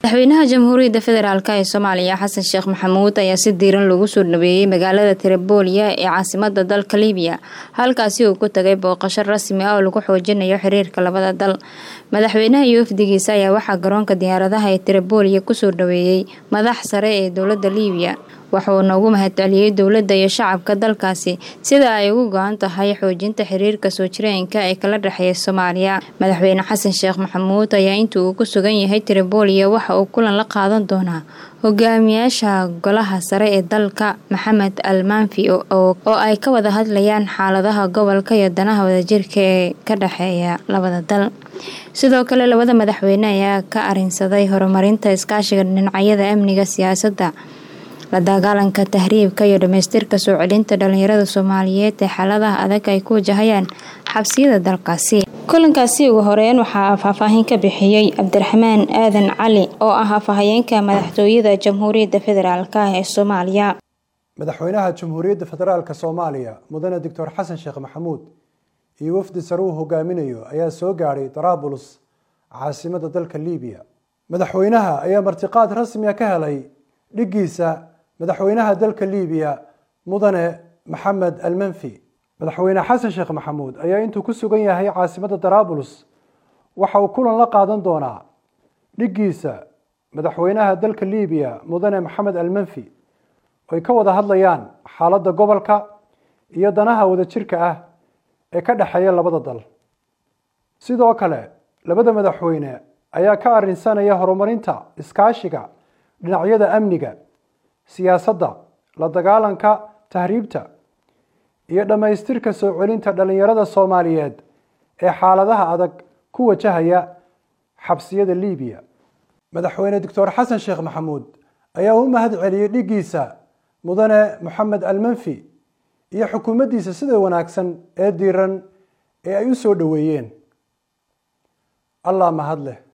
madaxweynaha jamhuuriyadda federaalk ee soomaaliya xasan sheekh maxamuud ayaa si diiran loogu soo dhaweeyey magaalada tirabooliya ee caasimada dalka libiya halkaasi uu ku tagay booqasho rasmi ah oo lagu xoojinayo xiriirka labada dal madaxweynaha iyo wafdigiisa ayaa waxaa garoonka diyaaradaha ee tirabooliya kusoo dhaweeyey madax sare ee dowladda libiya waxuuna ugu mahadceliyey dowladda iyo shacabka dalkaasi sida ay ugu go-an tahay xoojinta xiriirka soo jireenka ee kala dhexeeya soomaaliya madaxweyne xasan sheekh maxamuud ayaa inta uu ku sugan yahay tirabooliya waxa uu kulan la qaadan doonaa hogaamiyaasha golaha sare ee dalka maxamed al manfi oo ay ka wada hadlayaan xaaladaha gobolka iyo danaha wadajirka ee ka dhexeeya labada dal sidoo kale labada madaxweyne ayaa ka arinsaday horumarinta iskaashiga dhinacyada amniga siyaasadda la dagaalanka tahriibka iyo dhamaystirka soo celinta dhalinyarada soomaaliyeed ee xaaladaha adag ay ku wajahayaan xabsiyada dalkaasi kulankaasi ugu horeyn waxaa faahfaahin ka bixiyey cabdiraxmaan aadan cali oo ah afhayeenka madaxtooyada jamhuuriyadda federaalk ee soomaaliya madaxweynaha jamhuuriyadda federaalk soomaaliya mudane doctor xasan sheekh maxamuud iyo wafdi sare uu hogaaminayo ayaa soo gaadhay daraabuls caasimada dalka libiya madaxweynaha ayaa martiqaad rasmiga ka helay dhiggiisa madaxweynaha dalka libiya mudane maxamed almanfi madaxweyne xasan sheekh maxamuud ayaa intuu ku sugan yahay caasimada daraabuls waxa uu kulan la qaadan doonaa dhiggiisa madaxweynaha dalka libiya mudane maxamed almanfi oy ka wada hadlayaan xaaladda gobolka iyo danaha wadajirka ah ee ka dhexeeya labada dal sidoo kale labada madaxweyne ayaa ka arinsanaya horumarinta iskaashiga dhinacyada amniga siyaasadda la dagaalanka tahriibta iyo dhammaystirka soo celinta dhalinyarada soomaaliyeed ee xaaladaha adag ku wajahaya xabsiyada libiya madaxweyne doctor xasan sheekh maxamuud ayaa u mahad celiyey dhiggiisa mudane moxamed almanfi iyo xukuumaddiisa sida wanaagsan ee diiran ee ay u soo dhoweeyeen allah mahad leh